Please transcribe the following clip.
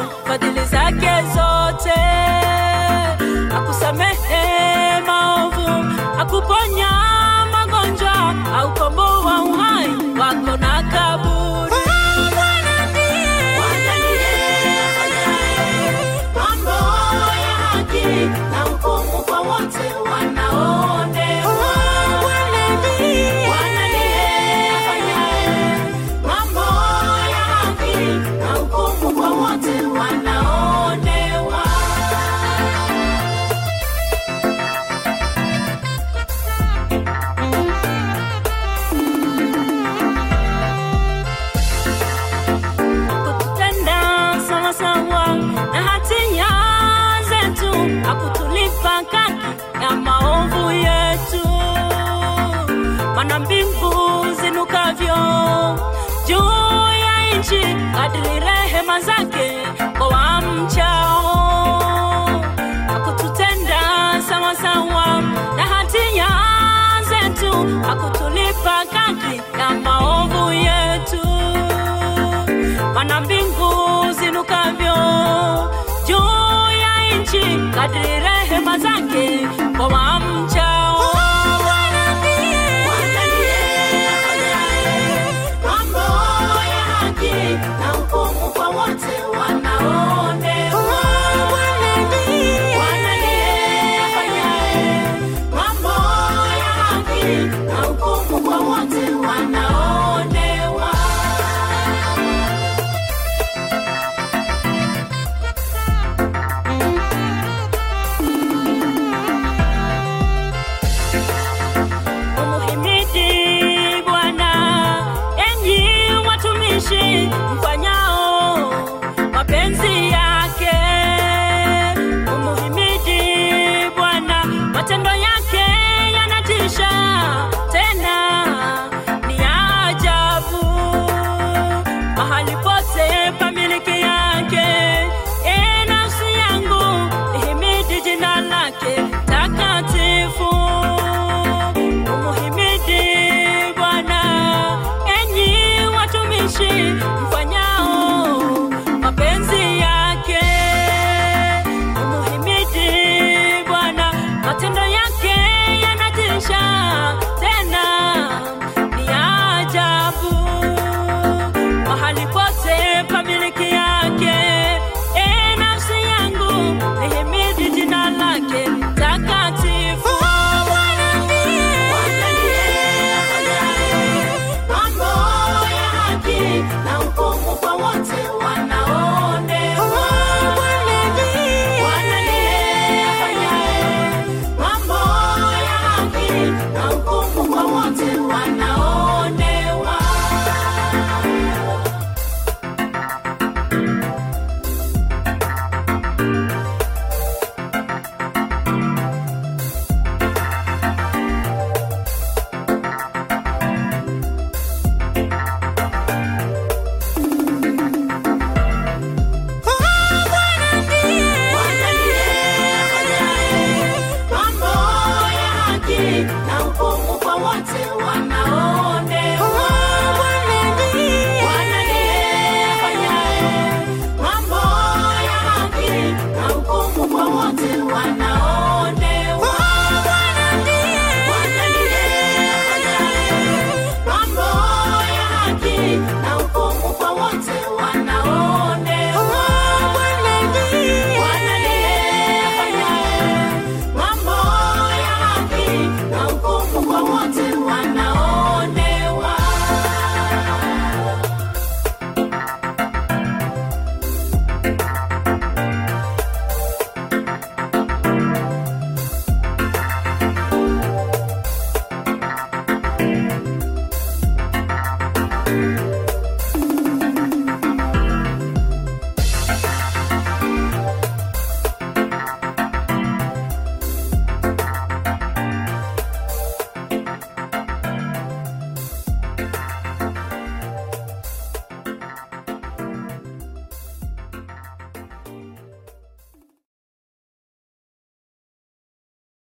fadhili zake zote, akusamehe maovu, akuponya magonjwa, aukomboa uhai wako na kaburi. Bwana ndiye mambo ya haki na hukumu kwa wote wanaoonewa. Bwana ndiye afanyaye mambo ya haki na hukumu kwa wote wanaoonewa. kututenda sawasawa na hatia zetu, akutulipa kaki ya maovu yetu. Mana mbingu zinukavyo juu ya nchi, kadiri rehema zake kwa wamchao. Akututenda sawasawa na hatia zetu, akutulipa kaki ya maovu yetu mana mbingu zinukavyo juu ya nchi, kadiri rehema zake kwa wamchao. Bwana ndiye afanyaye mambo ya haki na hukumu kwa wote wanaoonewa. Bwana ndiye afanyaye mambo ya haki na hukumu kwa wote wanaoonewa. Umuhimidi Bwana, enyi watumishi mfanyao mapenzi yake. Umuhimidi Bwana, matendo yake yanatisha, tena ni ya ajabu. Mahali pote pamiliki yake, e nafsi yangu ihimidi jina lake takatifu. Umuhimidi Bwana, enyi watumishi mfanyao mapenzi yake. Umuhimidi Bwana, matendo yake yanatisha, tena ni ya ajabu. Mahali pote pamiliki yake, e nafsi yangu ihimidi jina lake takatifu. Bwana ndiye afanyaye mambo ya haki na hukumu kwa wote wanaoonewa. Bwana ndiye afanyaye mambo ya haki na hukumu kwa wote wanaoonewa. Bwana ndiye afanyaye mambo ya haki na hukumu kwa wote wanao